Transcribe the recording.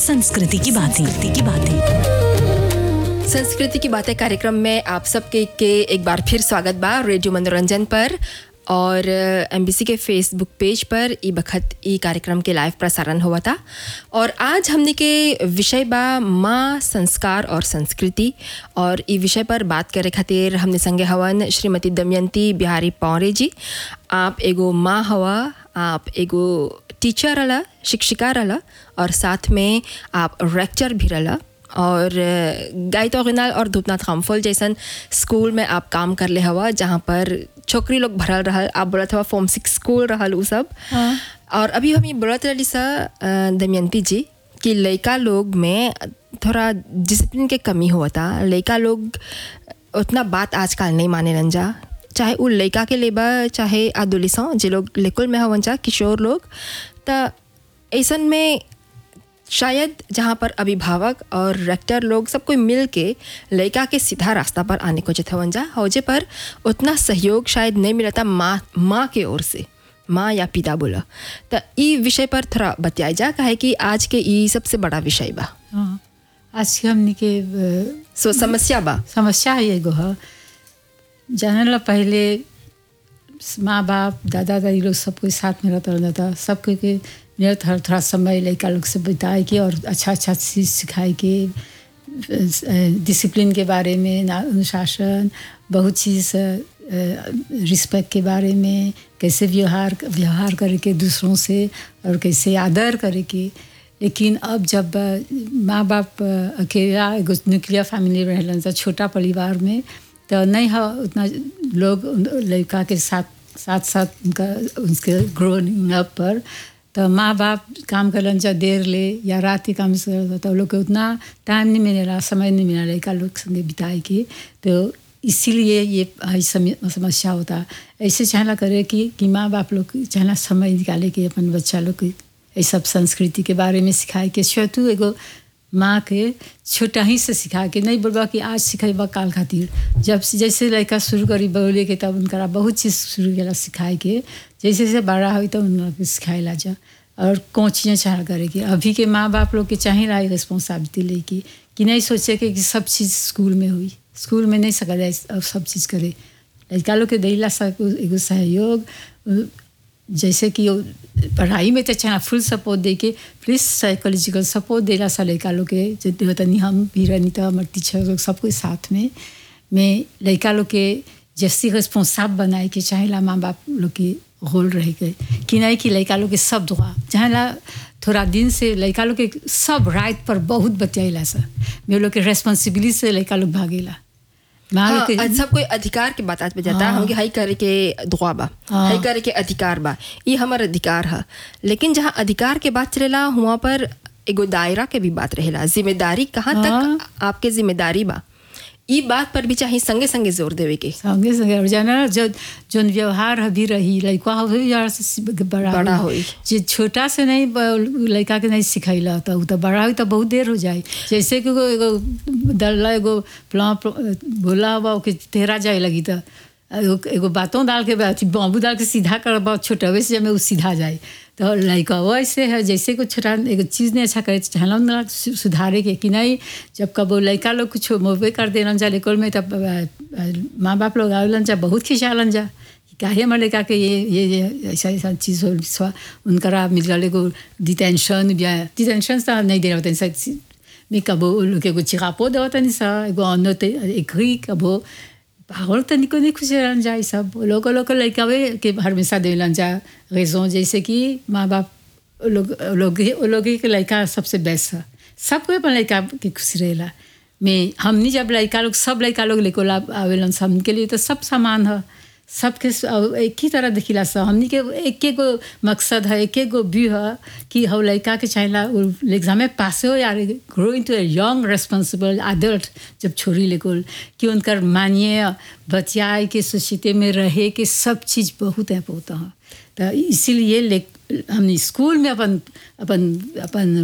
संस्कृति की बातें की बातें संस्कृति की बातें कार्यक्रम में आप सबके के एक बार फिर स्वागत बा रेडियो मनोरंजन पर और एमबीसी के फेसबुक पेज पर ई बखत ई कार्यक्रम के लाइव प्रसारण हुआ था और आज हमने के विषय बा माँ संस्कार और संस्कृति और ई विषय पर बात करे खातिर हमने संगे हवन श्रीमती दमयंती बिहारी पौरे जी आप एगो माँ हवा आप एगो टीचर रला शिक्षिका रला और साथ में आप रेक्चर भी रला और गायतो गिनाल और धूपनाथ खामफुल जैसन स्कूल में आप काम कर ले हवा जहाँ पर छोकरी लोग भरल रहल आप बोलत हवा फॉर्म सिक्स स्कूल रहल उ सब और अभी हम ये बोलत रही सा अ, दमयंती जी कि लड़का लोग में थोड़ा डिसिप्लिन के कमी हुआ था लड़का लोग उतना बात आजकल नहीं माने रन जा चाहे उ लड़का के लेबा चाहे आदोलिसों जे लोग लेकुल में हवन जा किशोर लोग त ऐसन में शायद जहाँ पर अभिभावक और रेक्टर लोग सब कोई मिल के लड़का के सीधा रास्ता पर आने को चितवन जा हौजे पर उतना सहयोग शायद नहीं मिलता माँ माँ के ओर से माँ या पिता बोला तो ई विषय पर थोड़ा बतियाई जा काहे कि आज के ई सबसे बड़ा विषय बा हाँ आज के हमनी के अ, सो समस्या बा समस्या है एगो है जाने ला पहले माँ बाप दादा दादी लोग सब कोई साथ में रहता रहता था सब कोई के मेरा थोड़ा थोड़ा समय लड़का लोग से बिताए के और अच्छा अच्छा चीज़ सिखाए के डिसिप्लिन के बारे में ना- अनुशासन बहुत चीज़ रिस्पेक्ट के बारे में कैसे व्यवहार व्यवहार करे के दूसरों से और कैसे आदर करे के लेकिन अब जब अ, माँ बाप अ, अकेला एगो न्यूक्लियर फैमिली रहलन त छोटा परिवार में तो नहीं है उतना लोग उन- लड़का के साथ साथ साथ उनका उसके ग्रोइंग अप पर तो माँ बाप काम करलन जा देर ले या रात के काम से तो लोग के उतना टाइम नहीं मिलेला समय नहीं मिला लड़का लोग संगे बिताए के तो इसीलिए ये आई सम- समस्या होता ऐसे चाहला करे कि कि माँ बाप लोग चाहला समय निकाले के अपन बच्चा लोग के ये सब संस्कृति के बारे में सिखाए के छोटू एगो माँ के छोटा ही से सिखा के नहीं बोलबा कि आज सिखेबा काल खातिर जब से- जैसे लड़का शुरू करी बोले के तब उनका बहुत चीज़ शुरू केला सिखाए के जैसे जैसे बड़ा हुई तो उनका सिखाएला जा और कौन चीज़ें चाह करे कि अभी के माँ बाप लोग के चाहे रहा रिस्पॉन्सिबिलिटी लेके कि नहीं सोचे के कि सब चीज़ स्कूल में हुई स्कूल में नहीं सका जाए अब सब चीज़ करे लड़का लोग के दैला सा एगो सहयोग जैसे कि वो पढ़ाई में तो चाहे फुल सपोर्ट दे के प्लीज साइकोलॉजिकल सपोर्ट देला सा लड़का लोग के जितने होता नहीं हम भी रनिता हमारे टीचर लोग सब कोई साथ में में लड़का लोग के जैसी रिस्पॉन्साब बनाए के चाहेला माँ बाप लोग के रोल रह गए कि नहीं कि लड़का लोग के सब दुआ जहाँ ला थोड़ा दिन से लड़का लोग के सब राइट पर बहुत बतियाला सा मेरे लोग के रेस्पॉन्सिबिलिटी से लड़का लोग भागेला माँ लोग हाँ, के आज सब कोई अधिकार के बात आज पे जाता है हमके हाई करे के दुआ बा हाँ। हाई करे के अधिकार बा ये हमार अधिकार है लेकिन जहाँ अधिकार के बात चलेला वहाँ पर एगो दायरा के भी बात रहेला जिम्मेदारी कहाँ हाँ। तक आपके जिम्मेदारी बा ई बात पर भी चाहे संगे संगे जोर देवे के संगे संगे और जाना जो जोन व्यवहार अभी रही लड़का हो यार से बड़ा बड़ा होई। होई। जे छोटा से नहीं ब- लड़का के नहीं सिखैला तो उ तो बड़ा हुई तो बहुत देर हो जाए जैसे कि एगो एगो दल्ला एगो प्ला बोला हुआ ओके तेरा जाए लगी तो एगो एगो बातों डाल के अथी बाबू डाल के सीधा कर बहुत छोटा से जब वो सीधा जाए तो लड़का वो ऐसे है जैसे कुछ छोटा एगो चीज़ नहीं अच्छा करे चाहला ना सु- सुधारे के कि नहीं जब कब वो लड़का लोग कुछ मोबे कर देलन जा लेकोल में तब अ, अ, माँ बाप लोग आवेलन जा बहुत खिंचालन जा कि काहे हमारे लड़का के ये ये ये ऐसा ऐसा चीज़ हो स्वा उनकरा मिल गल एगो डिटेंशन या डिटेंशन तो नहीं दे रहा था मैं कबो लोग एगो चिकापो देवता नहीं सा एगो अन्य एग्री कबो पागल तनिको नहीं खुश रहन जा ई सब लोग लोग लड़का वे के हमेशा देलन जा रेजों जैसे कि माँ बाप लोग लोग लोग के लड़का सबसे बेस्ट है सबको अपन लड़का के खुशी रहेला में हमनी जब लड़का लोग सब लड़का लोग लेको ला आवेलन सबके लिए तो सब समान है सबके स- अब एक ही तरह दिखिला सा हमनी के एक एक गो मकसद है एक एक गो व्यू है कि हम लड़का के चाहेला एग्जाम में पास हो यार grow into a young responsible adult जब छोरी लेको कि उनकर मानिए बतियाए के सोसाइटी में रहे के सब चीज़ बहुत है होता है तो इसीलिए ले हमने स्कूल में अपन अपन अपन